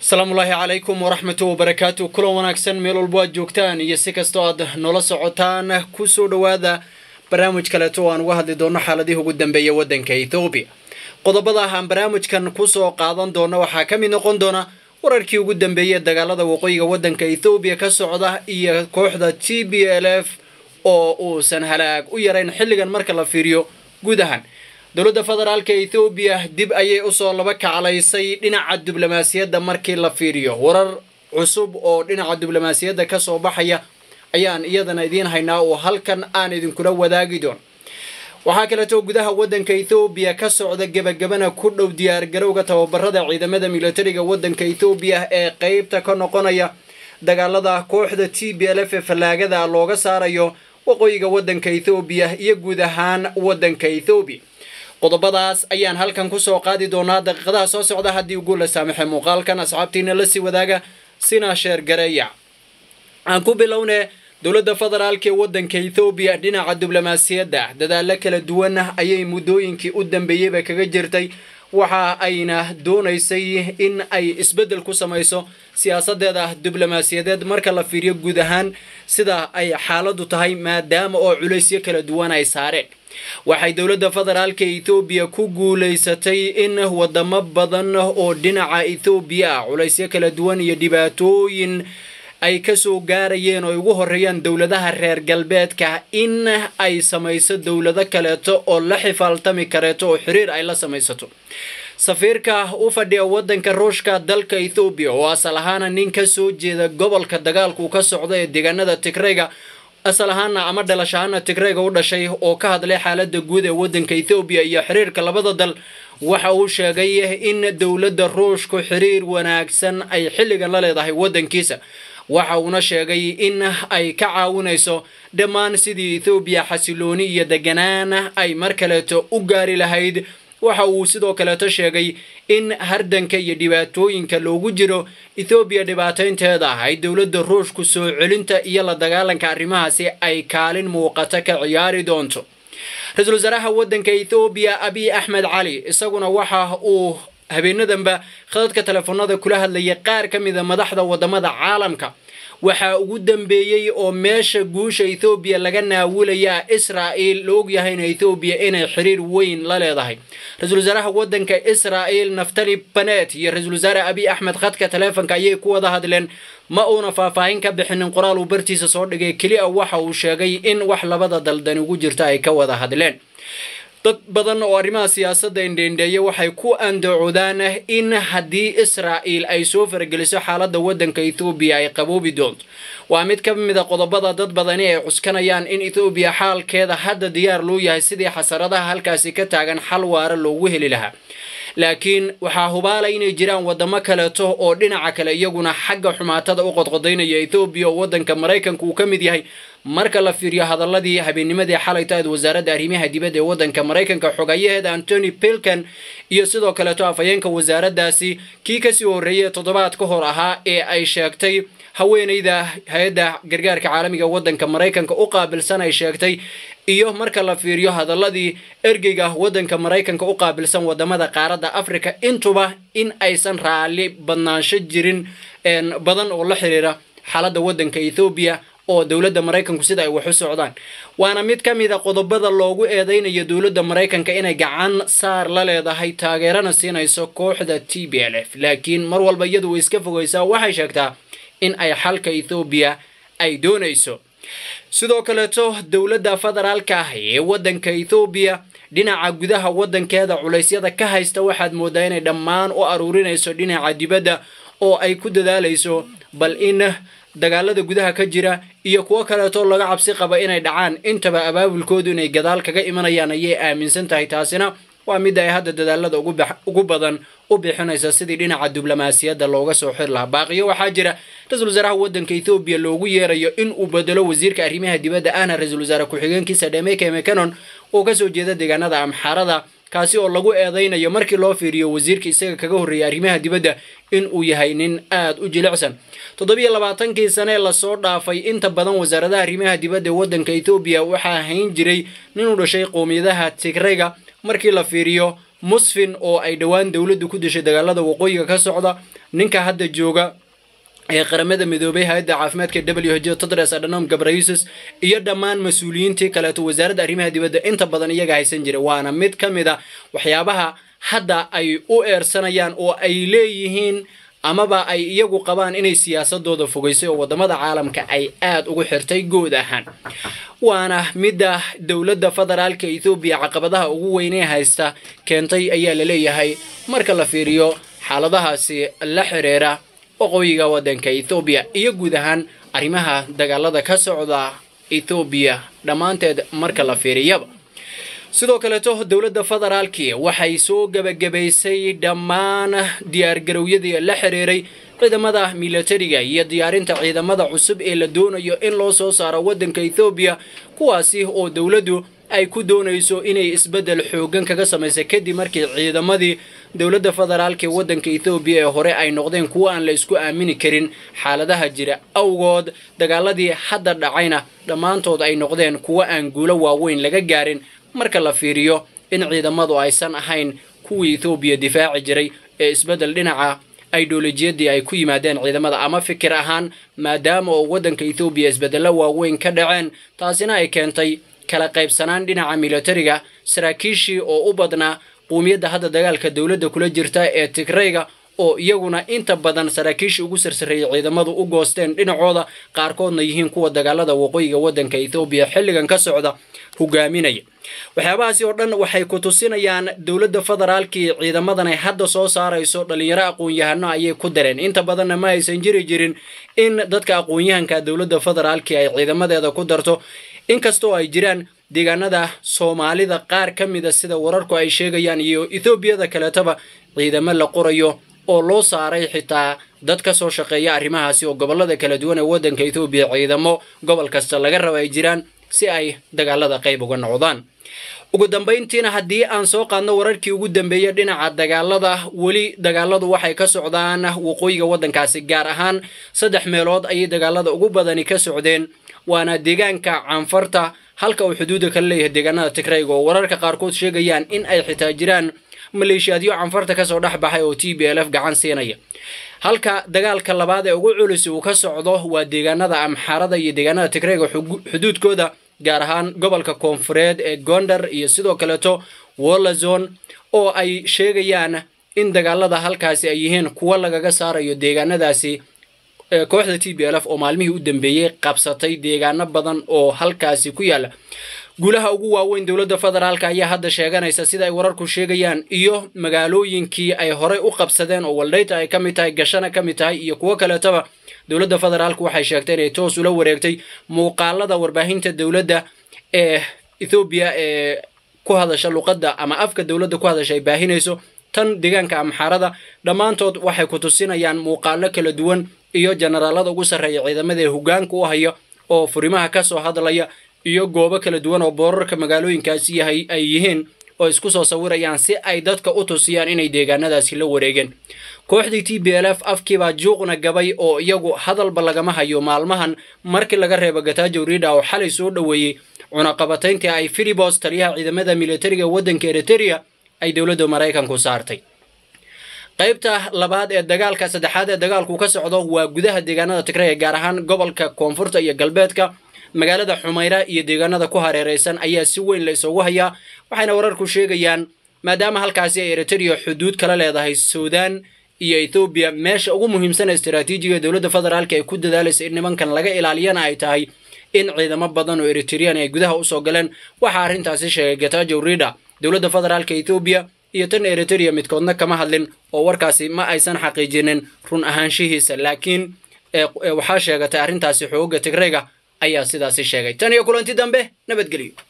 asalaamullaahi calaykum waraxmatu wabarakaatu kulan wanaagsan meel walbo aad joogtaan iyo si kastoo aad noola socotaan kusoo dhowaada barnaamij kaleeto oo aan uga hadli doono xaaladihii ugu dambeeya waddanka ethoobiya qodobada aan barnaamijkan kusoo qaadan doono waxaa ka mid noqon doona wararkii ugu dambeeyay dagaalada waqooyiga waddanka ethoobiya ka socda iyo kooxda t b l f oo uusan halaag u yarayn xilligan marka la fiiriyo guud ahaan dowladda federaalka ethoobiya dib ayay usoo laba kaclaysay dhinaca diblomaasiyadda markii la fiiriyo warar cusub oo dhinaca diblomaasiyadda kasoo baxaya ayaan iyadana idiin haynaa oo halkan aan idinkula wadaagi doon waxaa kaleeto gudaha waddanka ethoobiya ka socda gebagabana ku dhow diyaargarowga tababarada ciidamada militariga waddanka ethoobiya ee qeybta ka noqonaya dagaalada kooxda t b l f ee fallaagada looga saarayo waqooyiga waddanka ethoobiya iyo guud ahaan waddanka ethoobiya qodobadaas ayaan halkan kusoo qaadi doonaa daqiiqadaha soo socda haddii ugu la saamaxay muuqaalkan asxaabtiina lasii wadaaga sina sheergareeya aan ku bilowne dowladda federaalka ee waddanka ethoobiya dhinaca diblomaasiyadda dadaalo kala duwan ayay muddooyinkii u dambeeyeyba kaga jirtay waxa ayna doonaysay in ay isbeddel ku samayso siyaasadeeda diblomaasiyadeed marka la fiiriyo guud ahaan sida ay xaaladdu tahay maadaama oo culaysyo kala duwan ay saareen waxay dowladda federaalka ethoobiya ku guulaysatay in wadamo badan oo dhinaca ethoobiya ah culaysyo kala duwan iyo dhibaatooyin ay kasoo gaarayeen oo ay ugu horeeyaan dowladaha reer galbeedka in ay samayso dowlado kaleeto oo la xifaaltami kareeto oo xiriir ay la samaysato safiirka u fadhiya waddanka ruushka dalka ethoobiya oo asal ahaana nin ka soo jeeda gobolka dagaalku ka socda ee deegaanada tigreyga asal ahaana ama dhalashahaana tigreyga u dhashay oo ka hadlay xaalada guud ee waddanka ethoobiya iyo xiriirka labada dal waxa uu sheegay in dowladda ruushku xiriir wanaagsan ay xilligan la leedahay waddankiisa waxa uuna sheegay in ay ka caawinayso dhammaan sidii ethoobiya xasilooni iyo deganaan ay mar kaleeto u gaari lahayd waxa uu sidoo kaleeto sheegay in hardanka iyo dhibaatooyinka loogu jiro ethoobiya dhibaataynteeda ay dowladda ruushku soo celinta iyo la dagaalanka arrimahaasi ay kaalin muuqata ka ciyaari doonto ra-iisul wasaaraha waddanka ethoobiya abiy axmed cali isaguna waxa uu habeenadanba khadadka telefoonada kula hadlaya qaar ka mida madaxda wadamada caalamka waxaa ugu dambeeyey oo meesha guusha ethoobiya laga naawilaya israa'il la ogyahay in ethoobiya inay xiriir weyn la leedahay ra-iisul wasaaraha waddanka israa'il naftali banet iyo ra-iisul wasaare abiy axmed khadka taleefonka ayay ku wada hadleen ma uuna faahfaahin ka bixinin qoraal uu bartiisa soo dhigay keli a waxa uu sheegay in wax labada daldani ugu jirta ay ka wada hadleen dad badan oo arrimaha siyaasadda indheendheeya waxay ku andacoodaan in haddii israa'il ay soo farageliso xaaladda waddanka ethoobiya ay qaboobi doonto waa mid ka mid a qodobada dad badani ay cuskanayaan in ethoobiya xaalkeeda hadda diyaar loo yahay sidii xasaradaha halkaasi ka taagan xal waara loogu heli lahaa laakiin waxaa hubaala inay jiraan wadamo kaleeto oo dhinaca kale iyaguna xagga xumaatada u qodqodaynaya ethoobiya oo waddanka maraykanka uu ka mid yahay marka la fiiriyo hadaladii habeennimadii xalay tahayd wasaaradda arrimaha dibadda ee waddanka maraykanka xogayaheeda antony pilkan iyo sidoo kaleeto afhayeenka wasaaraddaasi kii kasii horreeyay toddobaad ka hor ahaa ee ay sheegtay haweeneyda hay-adda gargaarka caalamiga waddanka maraykanka u qaabilsan ay sheegtay iyo marka la fiiriyo hadaladii ergeyga waddanka maraykanka u qaabilsan wadamada qaaradda africa intuba in aysan raalli badnaansho jirin badan oo la xiriira xaaladda waddanka ethoobiya oo dowladda maraykanku sida ay wax u socdaan waana mid ka mid a qodobada loogu eedeynayo dowladda maraykanka inay gacan saar la leedahay taageerana siinayso kooxda t b l f laakiin mar walba iyadu way iska fogeysaa waxay sheegtaa in ay xalka ethoobiya ay doonayso sidoo kaleeto dowladda federaalka ah ee waddanka ethoobiya dhinaca gudaha waddankeeda culaysyada ka haysta waxaad moodaa inay dhammaan u aruurinayso dhinaca dibadda oo ay ku dadaalayso bal in dagaalada gudaha ka jira iyo kuwo kaleeto laga cabsi qaba inay dhacaan intaba abaabulkoodu inay gadaal kaga imanayaan ayay aaminsan tahay taasina waa midda ay hadda dadaalada ugu badan u bixinaysa sidii dhinaca diblomaasiyadda looga soo xir lahaa baaqiyo waxaa jira ra-iisul wasaaraha waddanka ethoobiya loogu yeerayo in uu bedelo wasiirka arrimaha dibadda ahna ra-iisul wasaare ku-xigeenkiisa dhemeke mecanon oo kasoo jeeda deegaanada amxaarada kaasi oo lagu eedeynayo markii loo fiiriyo wasiirka isaga kaga horreeyay arrimaha dibadda in uu yahay nin aada u jilicsan toddobiyo labaatankii sane ee lasoo dhaafay inta badan wasaaradaha arrimaha dibadda ee waddanka ethoobiya waxaa hayn jiray nin u dhashay qowmiyadaha tigrayga markii la fiiriyo musfin oo ay dhowaan dowladdu ku dishay dagaalada waqooyiga ka socda ninka hadda jooga ee qaramada midoobay hay-adda caafimaadka w h tedros adhanom gabrayusus iyo dhammaan mas-uuliyiintii kaleeto wasaaradda arrimaha dibadda inta badan iyaga haysan jira waana mid ka mid a waxyaabaha hadda ay u eersanayaan oo ay leeyihiin amaba ay iyagu qabaan inay siyaasadooda fogaysay oo wadamada caalamka ay aada ugu xirtay guud ahaan waana midda dowladda federaalka ethoobiya caqabadaha ugu weynee haysta keentay ayaa la leeyahay marka la fiiriyo xaaladahaasi la xiriira waqooyiga waddanka ethoobiya iyo guud ahaan arrimaha dagaalada ka socda ethoobiya dhammaanteed marka la fiiriyaba sidoo kaleeto dowladda federaalki waxay soo gebagabaysay dhammaan diyaargarowyadii la xiriiray ciidamada milatariga iyo diyaarinta ciidamada cusub ee la doonayo in loo soo saaro waddanka ethoobiya kuwaasi oo dowladdu ay ku doonayso inay isbeddel xoogan kaga samaysa kadib markii ciidamadii dowladda federaalka ee waddanka ethoobiya ee hore ay noqdeen kuwo aan la isku aamini karin xaaladaha jira awgood dagaaladii hadda dhacayna dhammaantood ay noqdeen kuwo aan guulo waaweyn laga gaarin marka la fiiriyo in ciidamadu aysan ahayn kuwii ethoobiya difaaci jiray ee isbeddel dhinaca idolojiyadii ay ku yimaadeen ciidamada ama fikir ahaan maadaama oo waddanka ethoobiya isbeddello waaweyn ka dhaceen taasina ay keentay kala qaybsanaan dhinaca milatariga saraakiishii oo u badnaa quumiyadda hadda dagaalka dowladda kula jirta ee tigrayga oo iyaguna inta badan saraakiishii ugu sarsareeyay ciidamadu u goosteen dhinacooda qaarkoodna yihiin kuwa dagaalada waqooyiga waddanka ethoobiya xilligan ka socda hogaaminaya waxyaabahaasi oo dhan waxay ku tusinayaan dowladda federaalkii ciidamadan ay hadda soo saarayso dhalinyaro aqoon-yahano ayay ku dareen inta badanna ma aysan jiri jirin in dadka aqoon-yahanka dowladda federaalkii ay ciidamadeeda ku darto inkastoo ay jiraan deegaanada soomaalida qaar ka mida sida wararku ay sheegayaan iyo etoobiyada kaleetaba ciidamo la qorayo oo loo saaray xitaa dad ka soo shaqeeya arrimahaasi oo gobollada kala duwan ee waddanka etoobiya ciidamo gobol kasta laga raba ay jiraan si ay dagaalada qayb uga noqdaan ugu dambayntiina haddii aan soo qaadno wararkii ugu dambeeyey dhinaca dagaalada weli dagaaladu waxay ka socdaan waqooyiga waddankaasi gaar ahaan saddex meelood ayay dagaalada ugu badani ka socdeen waana deegaanka canfarta halka uu xuduudda kala leeyahay deegaanada tigrayga oo wararka qaarkood sheegayaan in ay xitaa jiraan maleeshiyaadyo canfarta kasoo dhex baxay oo t b l f gacan siinaya halka dagaalka labaad ee ugu culus uu ka socdo waa deegaanada amxaarada iyo deegaanada tigrayga xuduudkooda gaar ahaan gobolka koonfureed ee gondar iyo sidoo kaleeto wolazon oo ay sheegayaan in dagaalada halkaasi ay yihiin kuwo lagaga saarayo deegaanadaasi kooxda t b l f oo maalmihii u dambeeyey qabsatay deegaano badan oo halkaasi ku yaala guulaha ugu waaweyn dowladda federaalka ayaa hadda sheeganaysa sida ay wararku sheegayaan iyo magaalooyinkii ay horey u qabsadeen oo waldhayta ay ka mid tahay gashana ka mid tahay iyo kuwo kaleetaba dowladda federaalku waxay sheegtay inay toos ula wareegtay muuqaalada warbaahinta dowladda ee ethoobiya ee ku hadasha luqadda ama afka dowladda ku hadasha ay baahinayso tan deegaanka amxaarada dhammaantood waxay ku tusinayaan muuqaalo kala duwan iyo generaalada ugu sarreeya ciidamada ee hogaanka u haya oo furimaha ka soo hadlaya iyo goobo kala duwan oo boorarka magaalooyinkaasi yahay ay yihiin oo isku soo sawirayaan si ay dadka u tusiyaan inay deegaanadaasi la wareegeen kooxdii t b l f afkiibaa juuqna gabay oo iyagu hadalba lagama hayo maalmahan markii laga reebo gatajo rida oo xalay soo dhoweeyey cunaqabatayntii ay filibos taliyaha ciidamada militariga waddanka eriteria ay dowladda maraykanku saartay qaybta labaad ee dagaalka saddexaad ee dagaalku ka socdo waa gudaha deegaanada tigray gaar ahaan gobolka koonfurta iyo galbeedka magaalada xumayra iyo deegaanada ku hareeraysan ayaa si weyn la isugu hayaa waxayna wararku sheegayaan maadaama halkaasi ay eriteria xuduud kala leedahay suudaan iyo ethoobiya meesha ugu muhiimsan ee istaraatiijiga dowladda federaalka ay ku dadaalaysa in nimankan laga ilaaliyana ay tahay in ciidamo badan oo eritrian ay gudaha usoo galeen waxaa arrintaasi sheegay gatajo rida dowladda federaalka ethoobiya iyo tan eriteria midkoodna kama hadlin oo warkaasi ma aysan xaqiijinin run ahaanshihiisa laakiin waxaa sheegatay arrintaasi xooga tigrayga ayaa sidaasi sheegay tan iyo kulanti dambe nabadgelyo